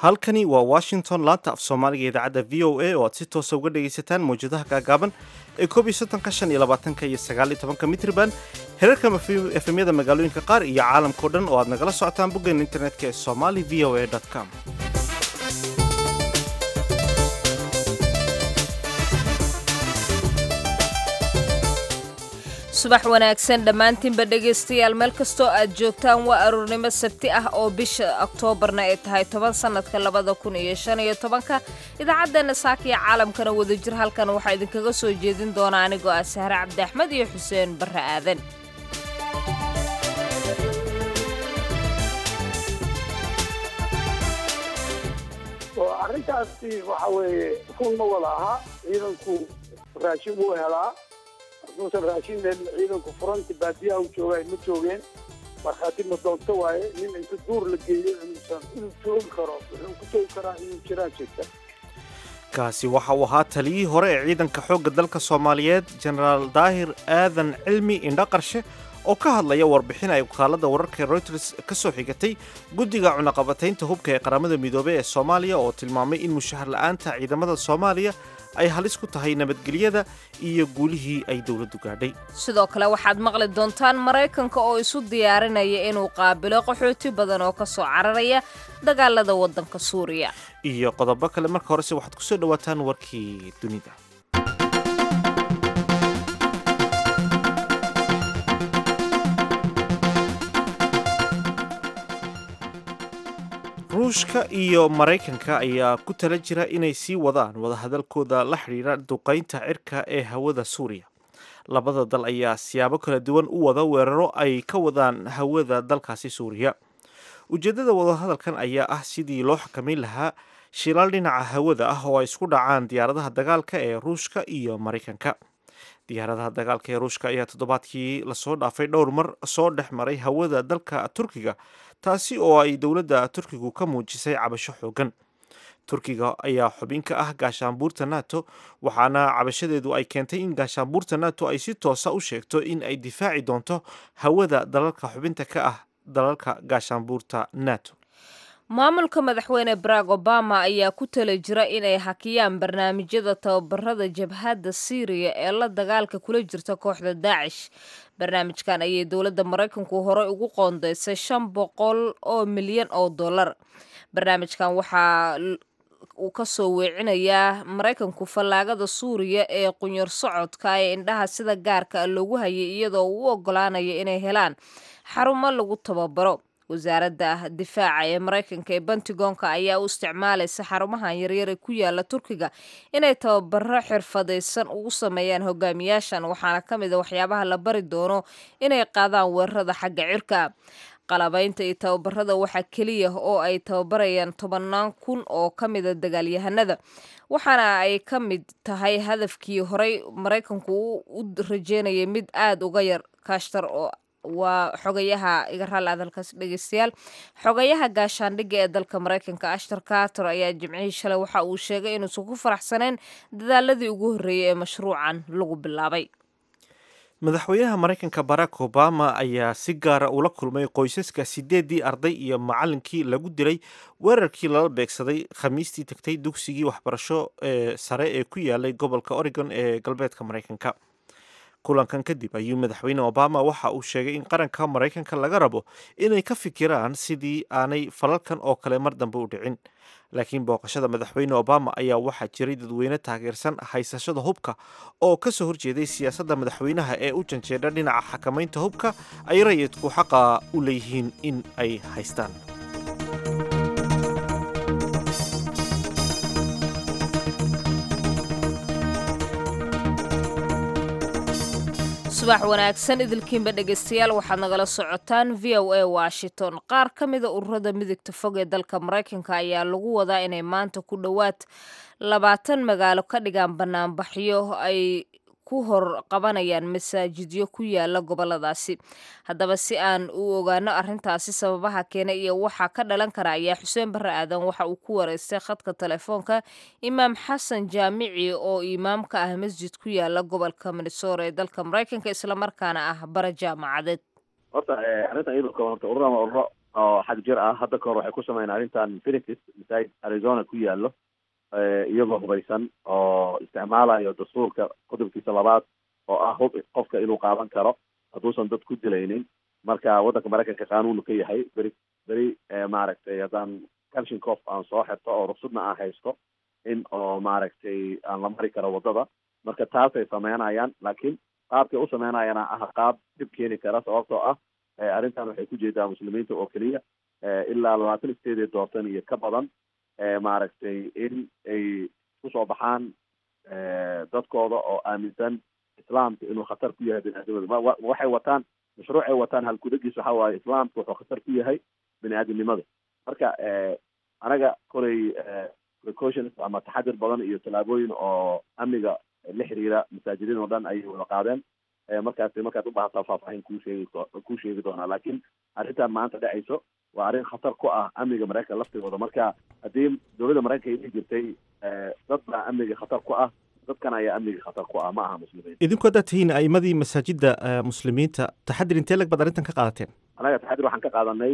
halkani waa washington laanta af soomaaliga idaacadda v o a oo aad si toosa uga dhagaysataan mawjadaha gaagaaban ee koob iyo soddonka shan iyo labaatanka iyo sagaal iyo tobanka mitriban herarka efemyada magaalooyinka qaar iyo caalamkao dhan oo aad nagala socotaan boggeena internetka ee somali v o a com subax wanaagsan dhammaantiinba dhegaystayaal meel kastoo aad joogtaan waa aruurnimo sabti ah oo bisha oktoobarna ay tahay toban sannadka labada kun iyo shan iyo tobanka idaacaddeena saakiya caalamkana wadajir halkan waxaa idinkaga soo jeedin doona anigoo ah sahre cabdi axmed iyo xuseen barre aadan arrintaasi waxa weeye kun ma wada aha ciidanku raashin wuu helaa hadduusan raashin helin ciidanku furanti baadiyaha u jooga ma joogeen markhaati ma doonto waaye nin inta duur la geeyo inuusan inuu joogi karo wuxuu ku joogi karaa inuu jiraan jirta kaasi waxa uu ahaa taliyihii hore ee ciidanka xoogga dalka soomaaliyeed jenaraal daahir aadan cilmi indhaqarshe oo ka hadlaya warbixin ay wakaalada wararka ee reuters ka soo xigatay guddiga cunaqabataynta hubka ee qaramada midoobey ee soomaaliya oo tilmaamay in mushahar la'aanta ciidamada soomaaliya ay halis ku tahay nabadgelyada iyo guulihii ay dowladdu gaadhay sidoo kale waxaad maqli doontaan maraykanka oo isu diyaarinaya inuu qaabilo qaxooti badan oo ka soo cararaya dagaalada waddanka suuriya iyo qodobo kale marka horese waxaad ku soo dhowaataan warkii dunida ruushka iyo maraykanka ayaa ku tala jira inay sii wadaan wadahadalkooda la xidhiidha duqaynta cirka ee hawada suuriya labada dal ayaa siyaabo kala duwan u wada weeraro ay ka wadaan hawada dalkaasi suuriya ujeeddada wadahadalkan ayaa ah sidii loo xakamayn lahaa shilaal dhinaca hawada ah oo ay isku dhacaan diyaaradaha dagaalka ee ruushka iyo maraykanka diyaaradaha dagaalka ee ruushka ayaa toddobaadkii lasoo dhaafay dhowr mar soo dhex maray hawada dalka turkiga taasi oo ay dowladda turkigu ka muujisay cabasho xoogan turkiga ayaa xubin ka ah gaashaanbuurta nato waxaana cabashadeedu ay keentay in gaashaanbuurta nato ay si toosa u sheegto in ay difaaci doonto hawada dalalka xubinta ka ah dalalka gaashaanbuurta nato maamulka madaxweyne barack obama ayaa ku tala jira inay hakiyaan barnaamijyada tababarada jabhadda siiriya ee la dagaalka kula jirta kooxda daacish barnaamijkan ayay dowladda maraykanku horey ugu qoondeysay shan boqol oo milyan oo dollar barnaamijkan waxaa uu ka soo weecinayaa maraykanku fallaagada suuriya ee qunyar socodka ee indhaha sida gaarka loogu hayay iyadoo uu u ogolaanaya inay helaan xarumo lagu tababaro wasaaradda difaaca ee maraykanka ee bentigonka ayaa u isticmaalaysa xarumahan yaryar ee ku yaala turkiga inay tababaro xirfadaysan ugu sameeyaan hogaamiyaashan waxaana ka mid a waxyaabaha la bari doono inay qaadaan weerarada xagga cirka qalabaynta iyo tababarada waxaa keliya oo ay tababarayaan tobanaan kun oo ka mida dagaalyahanada waxaana ay ka mid tahay hadafkii horey maraykanku u rajeynayay mid aada uga yar kaashtar oo waa xogayaha iga raali adalkaas dhegeystayaal xogayaha gaashaandhigga ee dalka maraykanka ashtar carter ayaa jimcihii shalay waxa uu sheegay inuusan ku faraxsanayn dadaaladii ugu horreeyey ee mashruucan lagu bilaabay madaxweynaha maraykanka barack obama ayaa si gaara ula kulmay qoysaska sideedii arday iyo macalinkii lagu dilay weerarkii lala beegsaday khamiistii tagtay dugsigii waxbarasho ee sare ee ku yaalay gobolka oregon ee galbeedka maraykanka kulankan kadib ayuu madaxweyne obama waxa uu sheegay in qaranka maraykanka laga rabo inay ka fikiraan sidii aanay falalkan oo kale mar dambe u dhicin laakiin booqashada madaxweyne obama ayaa waxaa jiray dadweyne taageersan haysashada hubka oo ka soo horjeeday siyaasadda madaxweynaha ee u janjeedha dhinaca xakamaynta hubka ay rayidku xaqa u leeyihiin in ay haystaan subax wanaagsan idilkiinba dhegaystayaal waxaad nagala socotaan v o a washington qaar ka mida ururada midigta fog ee dalka maraykanka ayaa lagu wadaa inay maanta ku dhowaad labaatan magaalo ka dhigaan banaanbaxyo ay ku hor qabanayaan masaajidyo ku yaala goboladaasi haddaba si aan u ogaano arrintaasi sababaha keena iyo waxaa ka dhalan kara ayaa xuseen barre aadan waxa uu ku wareystay khadka telefoonka imaam xasan jaamici oo imaam ka ah masjid ku yaala gobolka minnesora ee dalka maraykanka islamarkaana ah bara jaamacadeed horta arrintan iyadoo kale horta ururadan waa ururo oo xag jir ah hadda kahor waxay ku sameeyeen arrintan phoenix masaajid arizona ku yaallo iyagoo hubaysan oo isticmaalayo dastuurka qodobkiisa labaad oo ah hub qofka inuu qaadan karo hadduusan dad ku dilaynin marka waddanka maraykanka qaanuunu ka yahay beri beri maaragtay haddaan kalshinkof aan soo xirto oo ruqsadna aan haysto in oo maaragtay aan la mari karo waddada marka taasay sameynayaan laakiin qaabkay u sameynayana ah qaab dhib keeni kara sababtoo ah arrintan waxay ku jeedaa muslimiinta oo keliya ilaa labaatan isteedee doortan iyo ka badan maaragtay in ay kusoo baxaan dadkooda oo aaminsan islaamka inuu khatar ku yahay biniaadamada waxay wataan mashruucay wataan halkudagiis waxa waaye islaamka wuxuu khatar ku yahay biniaadamnimada marka anaga kolay precautions ama taxadir badan iyo tallaabooyin oo amniga la xiriira masaajidin oo dhan ayay wada qaadeen markaasi markaad ubaahataa faahfaahin kuu sheegi kuu sheegi doonaa laakiin arrintan maanta dhacayso waa arrin khatar ku ah amniga maraykanka laftigooda marka haddii dowladda maraykanka ay jirtay dad baa amniga khatar ku ah dadkan ayaa amniga khatar ku ah ma aha muslimiin idinku haddaad tihiin a'imadii masaajidda muslimiinta taxadir intee lag baad arrintan ka qaadateen anaga taxadir waxaan ka qaadanay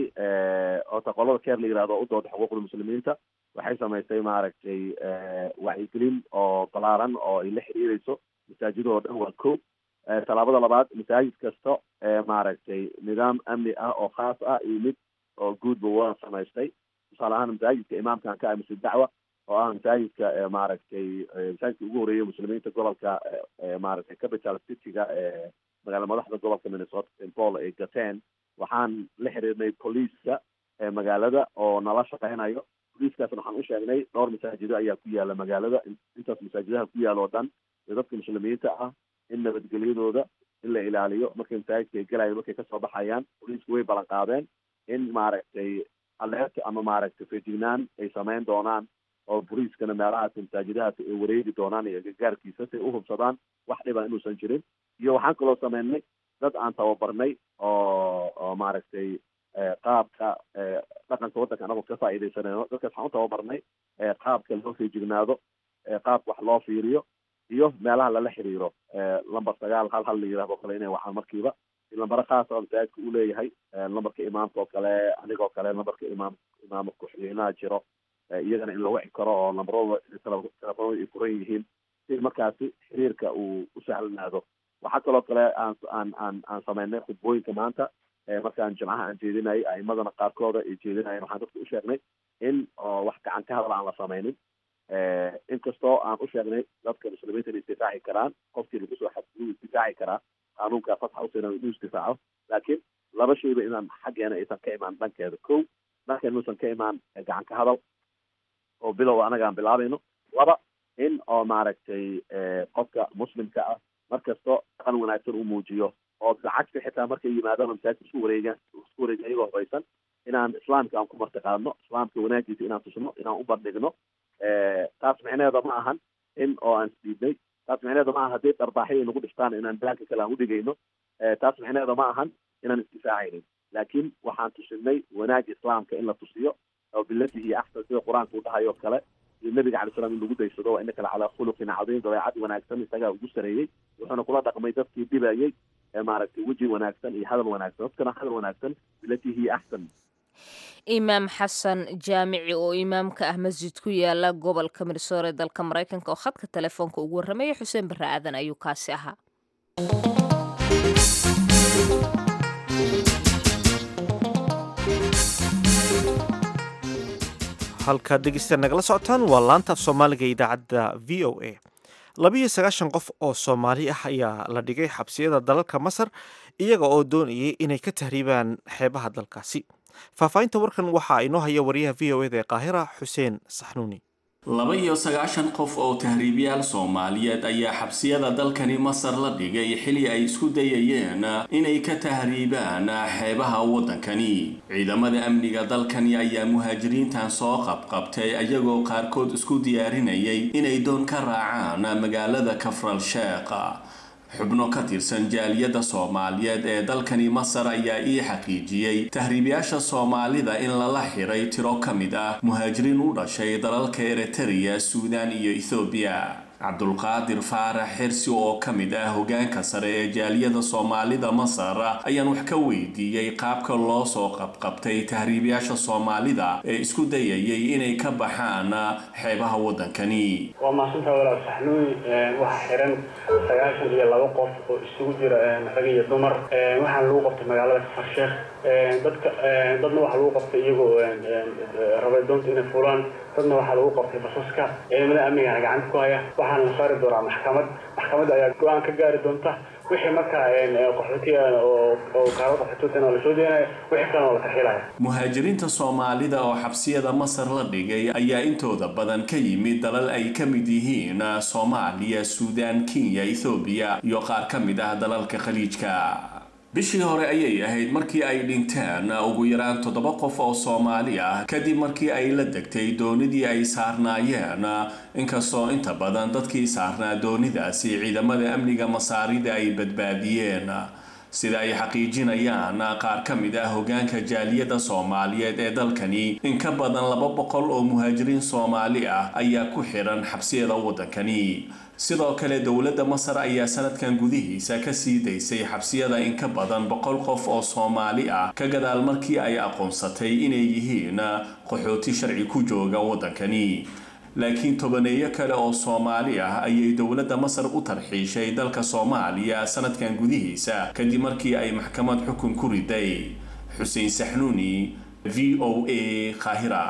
oota qolada keer la yihahdo u dooda xuquuqda muslimiinta waxay samaysay maaragtay wacyigelin oo balaaran oo ay la xiriireyso masaajidoo dhan waa ko tallaabada labaad masaajid kasta maaragtay nidaam amni ah oo khaas ah iyo mid oo guudba waa samaystay tusaale ahaan masaajidka imaamkan ka amisay dacwa oo ah masaajidka maaragtay masaajidka ugu horeeyay muslimiinta gobolka maaragtay capital cityga ee magaala madaxda gobolka minnesota st paul ay gateen waxaan la xiriirnay poliiska magaalada oo nala shaqeynayo boliiskaasna waxaan u sheegnay dhowr masaajido ayaa ku yaala magaalada intaas masaajidaha ku yaala oo dhan iyo dadka muslimiinta ah in nabadgelyadooda in la ilaaliyo markay masaajidka ay gelayan markay kasoo baxayaan boliisku way ballan qaadeen in maaragtay aleerta ama maaragtay feejignaan ay sameyn doonaan oo boliiskana meelahaas masaajidahaas ay wareegi doonaan iyo gagaarkiisa si ay uhubsadaan wax dhiba inuusan jirin iyo waxaan kaloo sameynay dad aan tababarnay oo oo maaragtay qaabka dhaqanka waddanka anagu ka faa'iidaysanayno dadkaas waxaan u tababarnay qaabka loo feejignaado qaabka wax loo fiiriyo iyo meelaha lala xiriiro lamber sagaal hal hal la yihahdo kale inay waxaan markiiba lambaro khaas oo masaajidka uu leeyahay lambarka imaamka oo kale anigoo kale lambarka imaam imaam ku-xigeenaha jiro iyagana in la wici karo oo lambarooda telefoonada ay furan yihiin si markaasi xiriirka uu u sahlanaado waxaa kaloo kale aan aan aan aan sameynay khudbooyinka maanta markaan jimcaha aan jeedinayay a'imadana qaarkooda ay jeedinayeen waxaan dadka u sheegnay in oo wax gacan ka hadal aan la sameynin inkastoo aan u sheegnay dadka muslimiinta inay isdifaaci karaan qofkii lagu soo xadguduu isdifaaci karaa qaanuunka fatxa usinan inuu isdifaaco laakiin laba shayba inaan xaggeena aysan ka imaan dhankeeda ko dhankeena inuusan ka imaan gacan ka hadal oo bilow anaga aan bilaabayno laba in oo maaragtay qofka muslimka ah markasto dhaqan wanaagsan uu muujiyo oo lacagta xitaa markay yimaadaan masaajidka isku wareegaan isku wareegan iyagoo hubaysan inaan islaamka aan ku martiqaadno islaamka wanaagiisa inaan tusno inaan u bandhigno taas micneheeda ma ahan in oo aan isdiidnay taas micneheeda ma aha haddii dharbaaxyo ay nagu dhiftaan inaan daanka kale aan udhigayno taas micneheeda ma ahan inaan isdifaacaynin laakiin waxaan tusinay wanaaga islaamka in la tusiyo oo bilatihi iyo axsan sida qur-aanka uu dhahayo kale iyo nabiga calay slam in lagu daysado waa inaka calaa khuluqin cadiim dabeecad wanaagsan isagaa ugu sareeyey wuxuuna kula dhaqmay dadkii dhibayay maaragtay weji wanaagsan iyo hadal wanaagsan dadkana hadal wanaagsan bilatihi axsan imaam xasan jaamici oo imaamka ah masjid ku yaala gobolka minnesota ee dalka maraykanka oo khadka telefoonka ugu warramaya xuseen barre aadan ayuu kaasi ahaa halkaad dhegeysta nagala socotaan waa laanta af soomaaliga idaacadda v o a labiiyo sagaashan qof oo soomaali ah ayaa la dhigay xabsiyada dalalka masar iyaga oo doonayay inay ka tahriibaan xeebaha dalkaasi faahfaahinta warkan waxaa inoo haya wariyaha v o eda ee qaahira xuseen saxnuuni laba iyo sagaashan qof oo tahriibyaal soomaaliyeed ayaa xabsiyada dalkani masar la dhigay xili ay isku dayayeen inay ka tahriibaan xeebaha waddankani ciidamada amniga dalkani ayaa muhaajiriintan soo qabqabtay ayagoo qaarkood isku diyaarinayay inay doon ka raacaan magaalada kafral sheekh xubno ka tirsan jaaliyadda soomaaliyeed ee dalkani masar ayaa ii xaqiijiyey tahriibyaasha soomaalida in lala xiray tiro ka mid ah muhaajiriin u dhashay dalalka eritrea suudaan iyo ethoobiya cabdulqaadir faarax xirsi oo ka mid ah hogaanka sare ee jaaliyada soomaalida masar ayaan wax ka weydiiyey qaabka loo soo qabqabtay tahriibayaasha soomaalida ee isku dayayay inay ka baxaan xeebaha waddankani waa mahadsantaha walaal saxnuuy waxaa xiran sagaashan iyo laba qof oo isugu jira rag iyo dumar waxaana lagu qabtay magaalada kafarsheekh dadka dadna waxaa lagu qabtay iyagoo rabay doonta inay fulaan dadna waxaa lagu qabtay basaska ciidamada amnigana gacanta ku haya waxaana la saari doonaa maxkamad maxkamadda ayaa go-aan ka gaari doonta wixii markaa qaxootiga oo kaalo qaxootiga lasoo deenaya wixii kalena la tarxilaya muhaajiriinta soomaalida oo xabsiyada masar la dhigay ayaa intooda badan ka yimid dalal ay ka mid yihiin soomaaliya suudaan kenya ethoobiya iyo qaar ka mid ah dalalka khaliijka bishii hore ayay ahayd markii ay dhinteen ugu yaraan toddoba qof oo soomaali ah kadib markii ay la degtay doonidii ay saarnaayeen inkastoo inta badan dadkii saarnaa doonidaasi ciidamada amniga masaarida ay badbaadiyeen sida ay xaqiijinayaan qaar ka mid ah hogaanka jaaliyadda soomaaliyeed ee dalkani in ka badan laba boqol oo muhaajiriin soomaali ah ayaa ku xiran xabsiyada waddankani sidoo kale dowladda masar ayaa sanadkan gudihiisa ka sii daysay xabsiyada in ka badan boqol qof oo soomaali ah ka gadaal markii ay aqoonsatay inay yihiin qaxooti sharci ku jooga waddankani laakiin tobaneeyo kale oo soomaali ah ayay dowladda masar u tarxiishay dalka soomaaliya sanadkan gudihiisa kadib markii ay maxkamad xukun ku riday xuseen saxnuuni v o a qaahira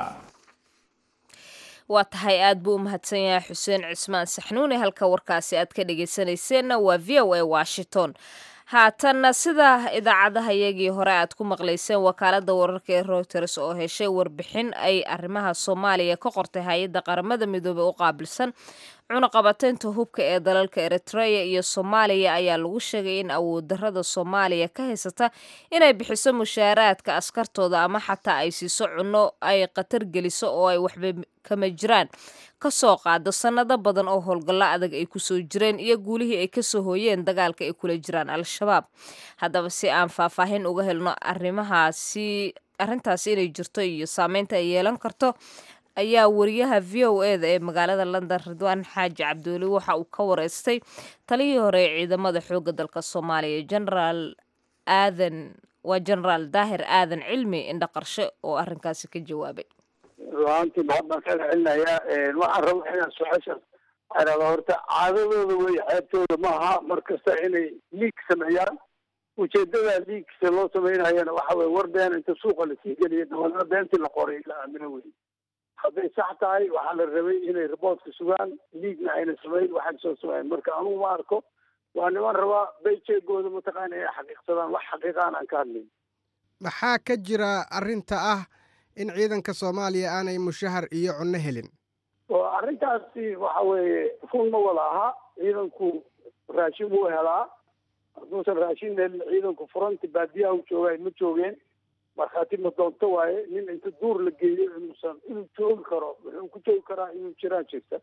waa tahay aad buu u mahadsan yahay xuseen cismaan saxnuuni halka warkaasi aad ka dhegaysanayseena waa v o a washington haatanna sida idaacadaha iyagii hore aad ku maqlayseen wakaalada wararka ee reuters oo heshay warbixin ay arrimaha soomaaliya ka qortay hay-adda qaramada midoobey u qaabilsan cunaqabateynta hubka ee dalalka eritreya iyo soomaaliya ayaa lagu sheegay in awood darada soomaaliya ka haysata inay bixiso mushaaraadka askartooda ama xataa ay siiso cunno ay khatar geliso oo ay waxba kama jiraan kasoo qaado sannado badan oo howlgallo adag ay kusoo jireen iyo guulihii ay kasoo hooyeen dagaalka ay kula jiraan al-shabaab haddaba si aan faahfaahin uga helno arrimahaasi arrintaasi inay jirto iyo saameynta ay yeelan karto ayaa wariyaha v o e da ee magaalada london ridwaan xaaji cabduuli waxa uu ka wareystay taliyii hore ee ciidamada xoogga dalka soomaaliya genaraal aadan waa genaraal daahir aadan cilmi indhaqarshe oo arrinkaasi ka jawaabay ruaantii mahad baan kaga celinayaa waxaan raba inaan su-aashaas arada horta caadadooda wey ceebtooda maaha mar kasta inay liig sameeyaan ujeedada liigsa loo samaynayana waxa weye war been inta suuqa lasii geliya dabalna beentii la qoray la aamino wey hadday sax tahay waxaa la rabay inay riboortka sugaan liigna ayna samayn waxaan soo samayn marka anugu ma arko waa niman rabaa bayjeegooda mataqaana inay xaqiiqsadaan wax xaqiiqaan aan ka hadlayn maxaa ka jira arrinta ah in ciidanka soomaaliya aanay mushahar iyo cunno helin oo arrintaasi waxa weeye run ma wada aha ciidanku raashin wuu helaa hadduusan raashin helin ciidanku furanti baadiyaha u joogaay ma joogeen markhaati ma doonto waaye nin inta duur la geeyo inuusan inuu joogi karo wuxuu ku joogi karaa inuu jiraan jirta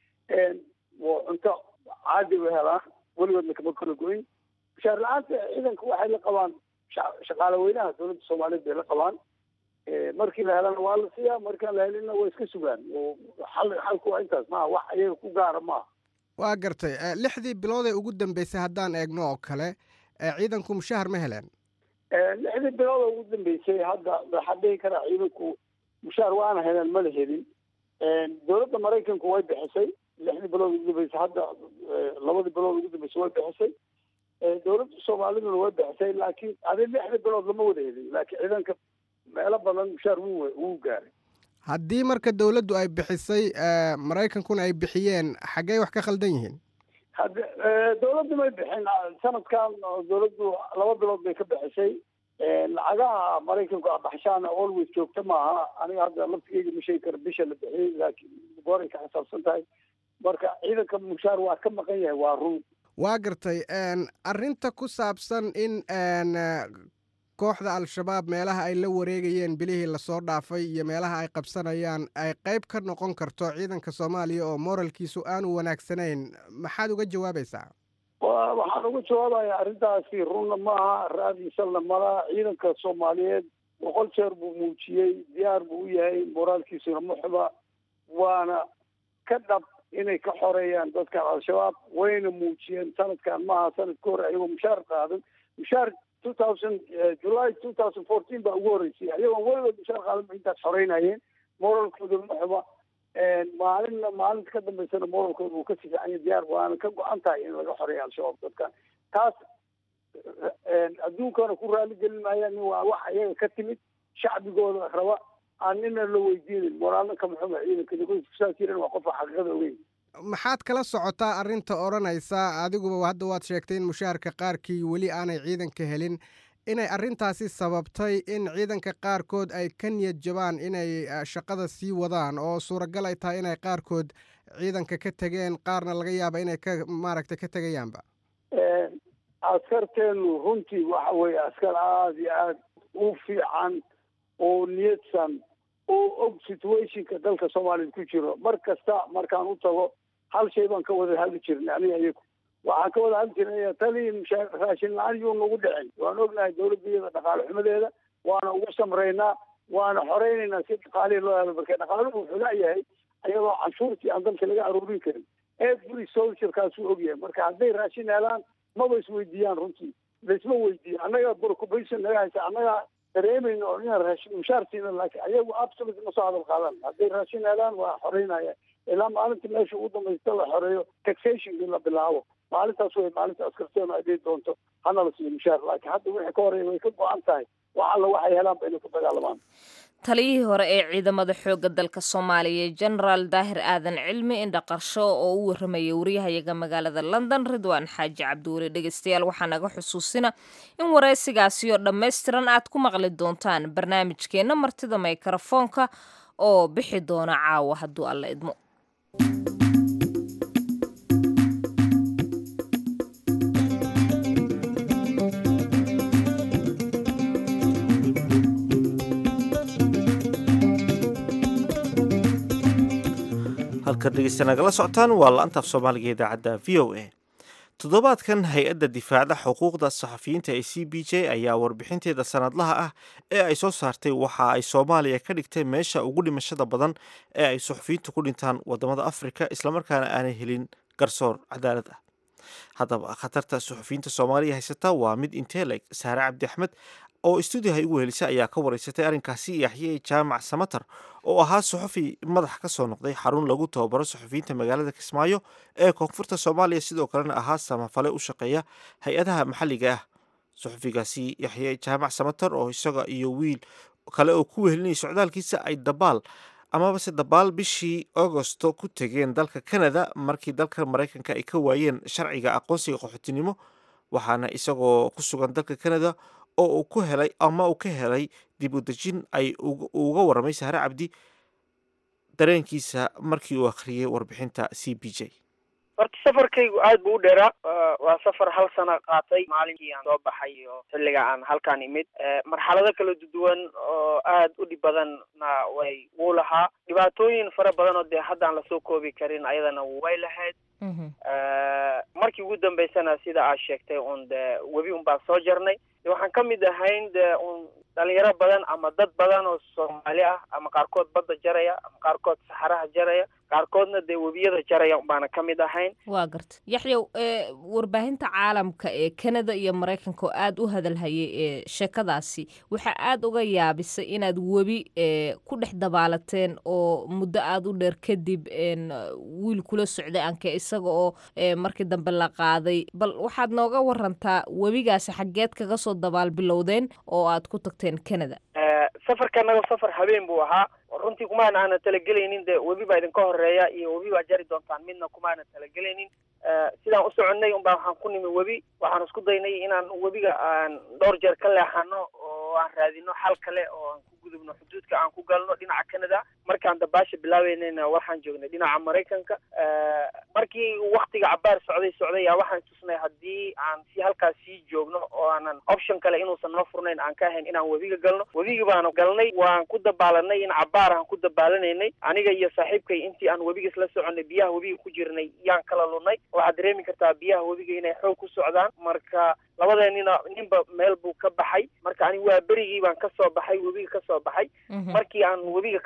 cunto caadi u helaan weligoodna kama kala goyn mushaar la-aanta ciidanka waxay la qabaan shaqaale weynaha dowladda soomaaliyeed bay la qabaan markii la helana waa la siiyaa markaan la helinna waa iska sugaan xal xalku waa intaas maaha wax ayaga ku gaara maaha waa gartay lixdii bilood ee ugu dambeysay haddaan eegno oo kale ciidanku mushahar ma heleen lixdii bilood oo ugu dambeysay hadda waxaa dhihi karaa ciidanku mushaar waana heleen mana helin dowladda maraykanku way bixisay lixdii bilood ugu dambeysay hadda labadii bilood ugu dambeysay way bixisay dowladda soomaaliduna way bixisay laakiin adi lixdii bilood lama wada helin laakiin ciidanka meelo badan mushaar wuu wuu gaaray haddii marka dowladdu ay bixisay maraykankuna ay bixiyeen xaggey wax ka khaldan yihiin hadda dowladdu may bixin sanadkan dowladdu laba bilood bay ka bixisay lacagaha maraykanku abaxshaana always joogta maaha aniga hadda laftigeyga ma sheegi karo bisha la bixiyey laakiin gooray ka xisaabsan tahay marka ciidanka mushaar waa ka maqan yahay waa run waa gartay arrinta ku saabsan in kooxda al-shabaab meelaha ay la wareegayeen bilihii lasoo dhaafay iyo meelaha ay qabsanayaan ay qayb ka noqon karto ciidanka soomaaliya oo moralkiisu aanu wanaagsanayn maxaad uga jawaabaysaa waxaan uga jawaabayaa arrintaasi runna maaha raadiisalna malaha ciidanka soomaaliyeed boqol jeer buu muujiyey diyaar buu u yahay moraalkiisuna ma xuba waana ka dhab inay ka xoreeyaan dadkan al-shabaab wayna muujiyeen sanadkan maaha sanadka hore ayagoo mushaar qaadan mushaar two thousand july two thousand fourteen baa ugu horreysay ayagoon weligood mushaar qaadan ba intaas xoreynayeen moralkooda ma xuba maalinna maalinta ka dambeysana moralkooda wuu ka sifiicanya diyaar waana ka go-an tahay in laga xoreeyo al-shabaab dadkan taas adduunkana ku raali gelin maayaan waa wax iyaga ka timid shacbigooda raba aan nina la weydiinin moraalna kama xuma ciidanka kusaas jiran waa qofa xaqiiqada ogeyn maxaad kala socotaa arrinta odhanaysa adiguba hadda waad sheegtay in mushaharka qaarkii weli aanay ciidanka helin inay arrintaasi sababtay in ciidanka qaarkood ay ka niyad jabaan inay shaqada sii wadaan oo suuragal ay tahay inay qaarkood ciidanka ka tegeen qaarna laga yaaba inay ka maaragtay ka tegayaanba askarteenu runtii waxa weeye askar aada iyo aada u fiican oo niyadsan oo og situationka dalka soomaaliyad ku jiro mar kasta markaan u tago hal shay baan ka wada hadli jirnay aniga iyagu waxaan ka wada hadli jirnay tali raashin la-aan yuu nagu dhicin waan ognahay dawladda iyada dhaqaale xumadeeda waana ugu samreynaa waana xoreynaynaa si dhaqaalihii loo helo marka dhaqaaluhu wuxuu laayahay ayadoo canshuurtii aan dalka laga aruurin karin every soldierkaasuu ogyahay marka hadday raashin helaan maba isweydiiyaan runtii laisma weydiiyo annaga preoccupation naga haysa annaga dareemayno oo inaan raashin mushaar siina laakiin ayagu absolute ma soo hadal qaadan hadday raashin helaan waa xoreynaya ilaa maalinta meesha ugu dambaysta la xoreeyo taxationkii la bilaabo maalintaas way maalinta askarteenu ay dhihi doonto hana la siiyo mushaar laakiin hadda wixii ka horeeya way ka go-an tahay wax alla waxay helaanba inay ku dagaalamaan taliyihii hore ee ciidamada xoogga dalka soomaaliya genaraal daahir aadan cilmi indhaqarsho oo u waramayay wariyahayaga magaalada london ridwaan xaaji cabdiweli dhegeystayaal waxaa naga xusuusina in waraysigaasi oo dhammaystiran aad ku maqli doontaan barnaamijkeenna martida mikrofoonka oo bixi doona caawa hadduu alla idmo halkaad dhegeysta nagala socotaan waa la-antaaf soomaaliga idaacadda v o a toddobaadkan hay-adda difaacda xuquuqda saxafiyiinta ee c b j ayaa warbixinteeda sanadlaha ah ee ay soo saartay waxa ay soomaaliya ka dhigtay meesha ugu dhimashada badan ee ay suxufiyiintu ku dhintaan wadamada afrika islamarkaana aanay helin garsoor cadaalad ah haddaba khatarta suxufiyiinta soomaaliya haysata waa mid inteleg saare cabdi axmed oo stuudiyaha igu helisa ayaa ka wareysatay arrinkaasi yaxye jaamac samatar oo ahaa suxufi madax ka soo noqday xarun lagu tababaro suxufiyiinta magaalada kismaayo ee koonfurta soomaaliya sidoo kalena ahaa samafale u shaqeeya hay-adaha maxalliga ah suxufigaasi yaxye jaamac samatar oo isaga iyo wiil kale oo ku wehelinayay socdaalkiisa ay dabaal amabase dabaal bishii agosto ku tegeen dalka canada markii dalka maraykanka ay ka waayeen sharciga aqoonsiga qaxootinimo waxaana isagoo ku sugan dalka canada oo uu ku helay ama uu ka helay dib u dejin ay uga warramay sahre cabdi dareenkiisa markii uu akhriyey warbixinta c b j horta safarkaygu aad buu u dheeraa waa safar hal sana qaatay maalinkii aan soo baxay iyo xilliga aan halkaan imid marxalado kala duwan oo aad u dhib badanna way wuu lahaa dhibaatooyin fara badan oo dee hadda aan lasoo koobi karin ayadana way lahayd markii ugu dambeysana sida aad sheegtay un de webi un baan soo jarnay waxaan ka mid ahayn de un dhalinyaro badan ama dad badan oo soomaali ah ama qaarkood badda jaraya ama qaarkood saxaraha jaraya qaarkoodna dee webiyada jaraya unbaana ka mid ahayn waa garta yaxyow warbaahinta caalamka ee canada iyo maraykanka oo aada u hadalhayay ee sheekadaasi waxaa aada uga yaabisay inaad webi ku dhex dabaalateen oo muddo aada u dheer kadib wiil kula socday anke isaga oo markii dambe la qaaday bal waxaad nooga warantaa webigaasi xaggeed kaga soo dabaal bilowdeen oo aad ku tagteen canada safarka naga safar habeen buu ahaa runtii kumaana aana talagelaynin de webi baa idinka horeeya iyo webi baa jari doontaan midna kumaana talagelaynin sidaan u soconnay unbaa waxaan ku nimi webi waxaan isku daynay inaan webiga aan dhowr jeer ka leexano oo aan raadino xal kale oo aan ku gudubno xuduudka aan ku galno dhinaca canada markaan dabaasha bilaabeynayna waxaan joognay dhinaca maraykanka markii waktiga cabaar socday socday yaa waxaan tusnay haddii aan si halkaas sii joogno oo aanan option kale inuusan noo furnayn aan ka ahayn inaan webiga galno webigi baana galnay waan ku dabaalanay in cabaar aan ku dabaalanaynay aniga iyo saaxiibkay intii aan webiga isla soconay biyaha webiga ku jirnay yaan kala lunay waxaad dareemi kartaa biyaha webiga inay xoog ku socdaan marka labadeenina ninba meel buu ka baxay marka aniga waa berigii baan kasoo baxay webiga kasoo baxay markii aan webiga kasoo baxay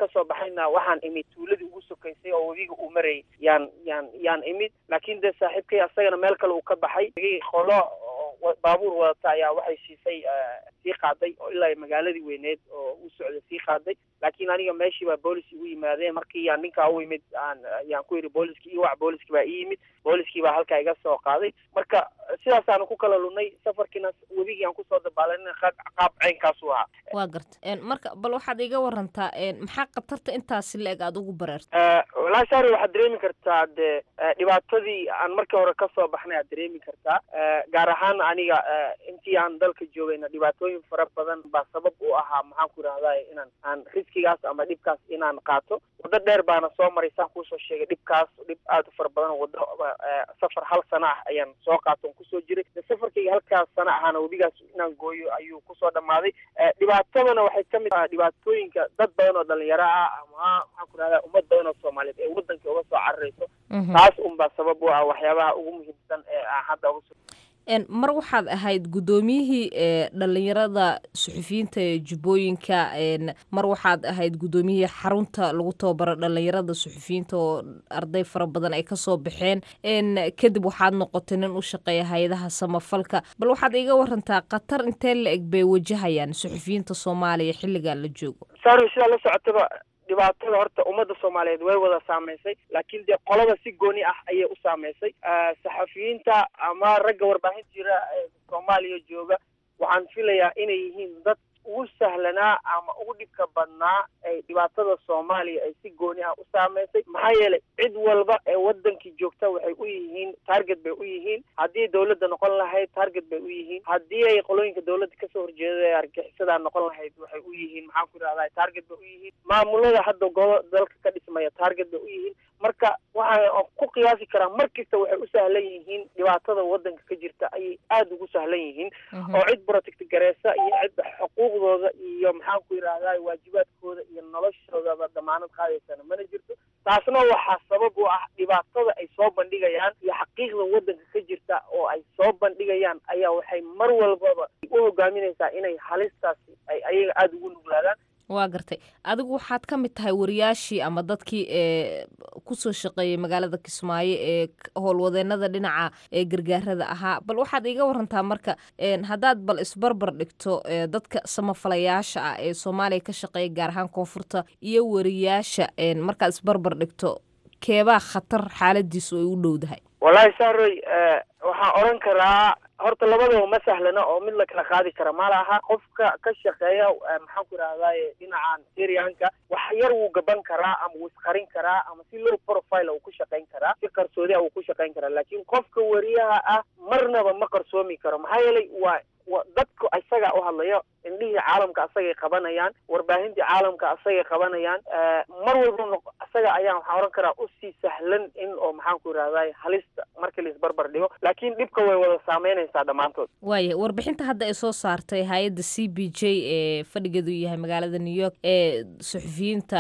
baxayna waxaan imid tuuladii ugu sokaysay oo webiga uu marayay yaan yaan yaan imid laakiin dee saaxiibkay asagana meel kale uu ka baxay qolo baabuur wadata ayaa waxay siisay sii qaaday oo ilaa magaaladii weyneed oo u socday sii qaaday laakiin aniga meeshii baa boolis igu yimaadeen markii yaan ninkaa u yimid aan yaan ku yidhi booliskii ii wac booliskii baa ii yimid booliskii baa halkaa iga soo qaaday marka sidaasaanu ku kala lunay safarkiina webigii aan kusoo dabaalanina qaab ceynkaasu ahaa waa garta marka bal waxaad iga warantaa maxaa khatarta intaasi la-eg aada ugu bareerta walahi saari waxaad dareemi kartaa dee dhibaatadii aan markii hore kasoo baxnay aad dareemi kartaa gaar ahaan aniga intii aan dalka joogayna dhibaatooyin fara badan baa sabab u ahaa maxaan ku idhahdaa inaan aan riskigaas ama dhibkaas inaan qaato waddo dheer baana soo maray saan kuusoo sheegay dhibkaas dhib aada u fara badan waddo safar hal sana ah ayaan soo qaato on kusoo jiray safarkayga halkaas sana ahaana webigaas inaan gooyo ayuu kusoo dhammaaday dhibaatadana waxay ka mid tahay dhibaatooyinka dad badan oo dhalinyaro ah ama maxaan ku idhahdaa ummad badan oo soomaaliyeed ee waddankii uga soo cararayso taas unbaa sabab u ah waxyaabaha ugu muhiimsan ee aan hadda uga soo mar waxaad ahayd guddoomiyihii ee dhalinyarada suxufiyiinta ee jubbooyinka mar waxaad ahayd guddoomiyihii xarunta lagu tababaro dhalinyarada suxufiyiinta oo arday fara badan ay kasoo baxeen kadib waxaad noqotay nin u shaqeeya hay-adaha samafalka bal waxaad iga warantaa khatar intee la eg bay wajahayaan suxufiyiinta soomaaliya xilligan la joogo saaro sidaa la socotaba dhibaatada horta ummadda soomaaliyeed way wada saameysay laakiin dee qolada si gooni ah ayay u saameysay saxafiyiinta ama ragga warbaahin jira ee soomaaliya jooga waxaan filayaa inay yihiin dad ugu sahlanaa ama ugu dhibka badnaa ay dhibaatada soomaaliya ay si gooni ah u saameysay maxaa yeelay cid walba ee wadankii joogta waxay u yihiin target bay u yihiin haddii dawladda noqon lahayd target bay u yihiin haddii ay qolooyinka dawladda kasoo horjeeda ee argaxisadaa noqon lahayd waxay u yihiin maxaan ku idhahdaa target bay u yihiin maamulada hadda gobo dalka ka dhismaya target bay u yihiin marka waxaan ku qiyaasi karaa mar kasta waxay u sahlan yihiin dhibaatada wadanka ka jirta ayay aada ugu sahlan yihiin oo cid protect gareysa iyo cid xuquuqdooda iyo maxaan ku yidhahdaa waajibaadkooda iyo noloshoodaba damaanad qaadaysana mana jirto taasna waxaa sabab u ah dhibaatada ay soo bandhigayaan iyo xaqiiqda wadanka ka jirta oo ay soo bandhigayaan ayaa waxay mar walbaba u hogaaminaysaa inay halistaasi ay ayaga aada ugu nuglaadaan waa gartay adigu waxaad ka mid tahay wariyaashii ama dadkii ee kusoo shaqeeyay magaalada kismaayo ee howlwadeenada dhinaca ee gargaarada ahaa bal waxaad iiga warantaa marka haddaad bal isbarbar dhigto dadka samafalayaasha ah ee soomaaliya ka shaqeeya gaar ahaan koonfurta iyo wariyaasha markaad isbarbar dhigto keebaa khatar xaaladiisu ay u dhowdahay wallaahi saaroy waxaan odhan karaa horta labadaba ma sahlana oo mid la kala qaadi kara ma laha qofka ka shaqeeya maxaan ku idhahdaye dhinacan syrianka wax yar wuu gaban karaa ama wuu isqarin karaa ama si low profile uu ku shaqayn karaa si qarsoodi ah wuu ku shaqayn karaa laakiin qofka wariyaha ah marnaba ma qarsoomi karo maxaa yeelay waa dadku isaga u hadlayo indhihii caalamka asagay qabanayaan warbaahintii caalamka asagay qabanayaan mar walba isaga ayaa waxaan oran karaa usii sahlan in oo maxaan ku idhahday halista markii la isbarbar dhigo laakiin dhibka way wada saameynaysaa dhammaantood waaya warbixinta hadda ay soo saartay hay-adda c b j ee fadhigeedu yahay magaalada new york ee suxufiyiinta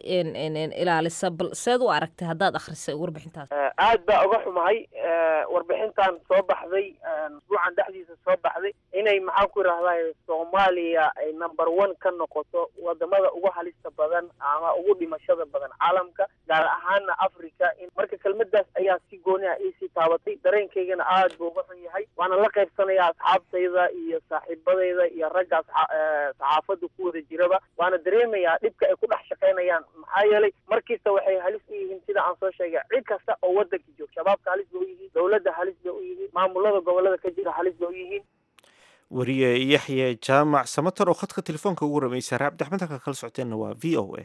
ilaalisa bal seed u aragtay haddaad akhrisay warbixintaas aad baa uga xumahay warbixintan soo baxday usbuucan dhexdiisa soo baxday inay maxaan ku idhahday soomaaliya ay number one ka noqoto wadamada ugu halista badan ama ugu dhimashada badan caalamka gaar ahaana africa marka kelmadaas ayaa si gooni ah iisii taabatay dareenkaygana aad buu uga xun yahay waana la qaybsanayaa asxaabtayda iyo saaxiibadayda iyo ragga saxaafada ku wada jiraba waana dareemayaa dhibka ay ku dhex shaqaynayaan maxaa yeelay markiista waxay halis u yihiin sida aan soo sheegay cid kasta oo wadanka joog shabaabka halis bay u yihiin dowladda halis bay u yihiin maamulada gobolada ka jira halis bay u yihiin wariye yaxye jaamac samatar oo khadka telefoonka ugu rameysay raabdi axmed halka kala socoteenna waa v o a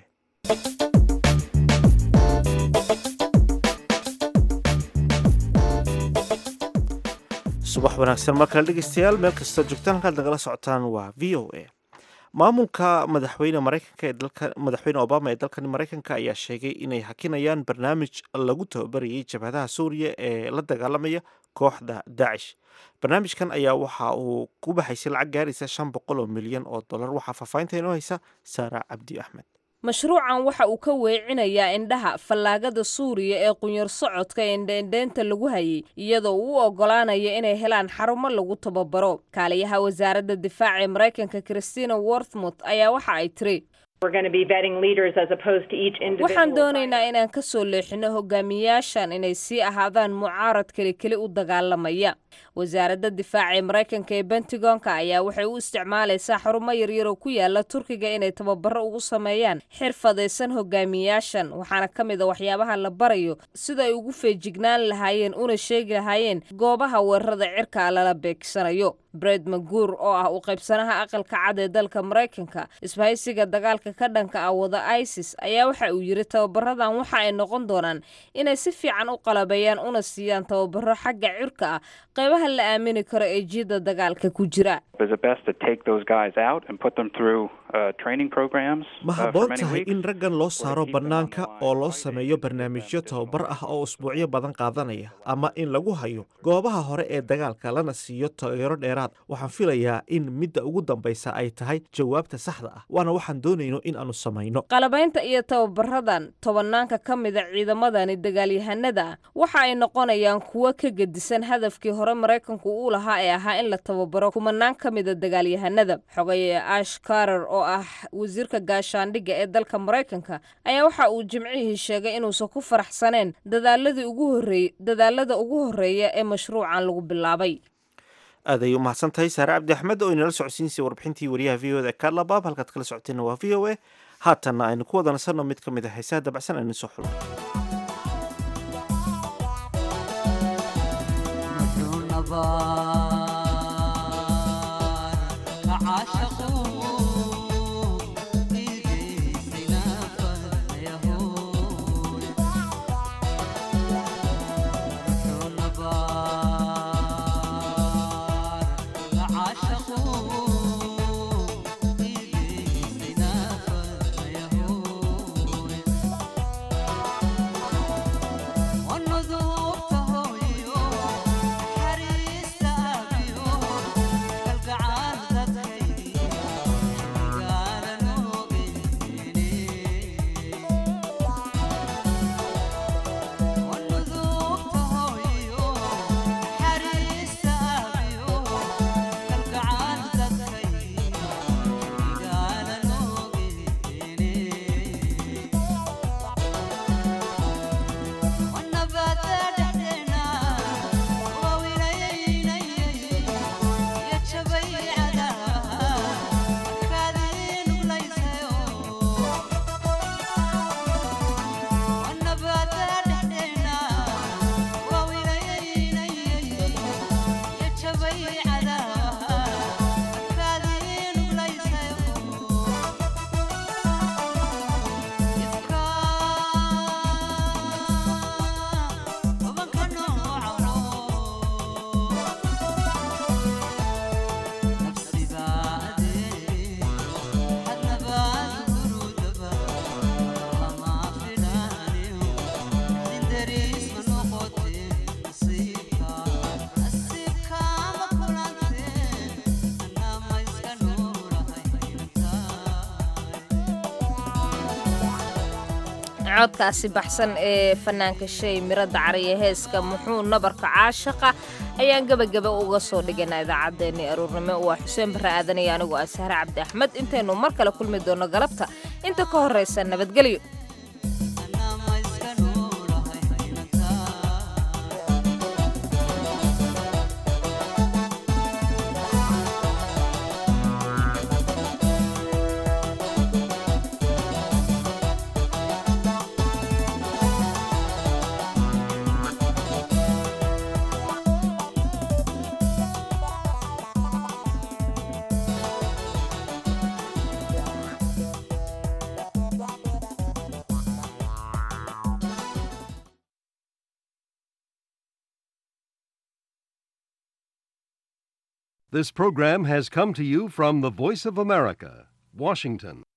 subax wanaagsan mar kale dhegeystayaal meel kastoo joogtaan halkaad nagala socotaan waa v o a maamulka madaxweyne maraykanka ee dalka madaxweyne obama ee dalkan maraykanka ayaa sheegay inay hakinayaan barnaamij lagu tababarayay jabhadaha suuriya ee la dagaalamaya kooxda daacish barnaamijkan ayaa waxa uu ku baxaysay lacag gaaraysa shan boqol oo milyan oo dollar waxaa faahfaahinta inoo haysa saara cabdi axmed mashruucan waxa uu ka weecinayaa indhaha fallaagada suuriya ee qunyar socodka ee indheendheenta lagu hayay iyadoo uu u oggolaanaya inay helaan xarumo lagu tababaro kaaliyaha wasaaradda difaaca ee maraykanka christina worthmouth ayaa waxa ay tiri waxaan doonaynaa inaan ka soo leexino hogaamiyaashan inay sii ahaadaan mucaarad keli keli u dagaalamaya wasaaradda difaaca ee maraykanka ee bentagonka ayaa waxay u isticmaalaysaa xarumo yaryar oo ku yaala turkiga inay tababaro ugu sameeyaan xirfadaysan hogaamiyaashan waxaana ka mid a waxyaabaha la barayo sida ay ugu feejignaan lahaayeen una sheegi lahaayeen goobaha weerarada cirka lala beegsanayo bred maguur oo ah u qaybsanaha aqalka cad ee dalka maraykanka isbahaysiga dagaalka ka dhanka ah wada isis ayaa waxa uu yidhi tababaradan waxa ay noqon doonaan inay si fiican u qalabeeyaan una siiyaan tababaro xagga cirka ah qaybaha la aamini karo ee jiidda dagaalka ku jira ma habboon tahay in raggan loo saaro bannaanka oo loo sameeyo barnaamijyo tababar ah oo usbuucyo badan qaadanaya ama in lagu hayo goobaha hore ee dagaalka lana siiyo taageero dheeraad waxaan filayaa in midda ugu dambaysa ay tahay jawaabta saxda ah waana waxaan doonayno in aanu samayno qalabaynta iyo tababaradan tobanaanka ka mida ciidamadani dagaalyahanada ah waxa ay noqonayaan kuwo ka gedisan hadafkii hore maraykanku uu lahaa ee ahaa in la tababaro kumanaan ka mida dagaalyahanada xogaye ash karer oo ah wasiirka gaashaandhigga ee dalka maraykanka ayaa waxa uu jimcihii sheegay inuusan ku faraxsaneen dadaaladii ugu horreey dadaalada ugu horreeya ee mashruucan lagu bilaabay aad ay u mahadsan tahay saare cabdi axmed oo inala socodsiinsay warbixintii wariyaha v o da kaalabaab halkaad kala socoteenna waa v o a haatanna aynu ku wada nasanno mid ka mid a heesaha dabacsan aynu soo xulo codkaasi baxsan ee fanaanka shay miradda cariya heeska muxuu nabarka caashaqa ayaan gebagaba uga soo dhigaynaa idaacaddeenii aruurnimo waa xuseen barre aadan iyo anigu ah sahre cabdi axmed intaynu mar kale kulmi doonno galabta inta ka horraysa nabadgelyo This program has come to you from the Voice of America, Washington.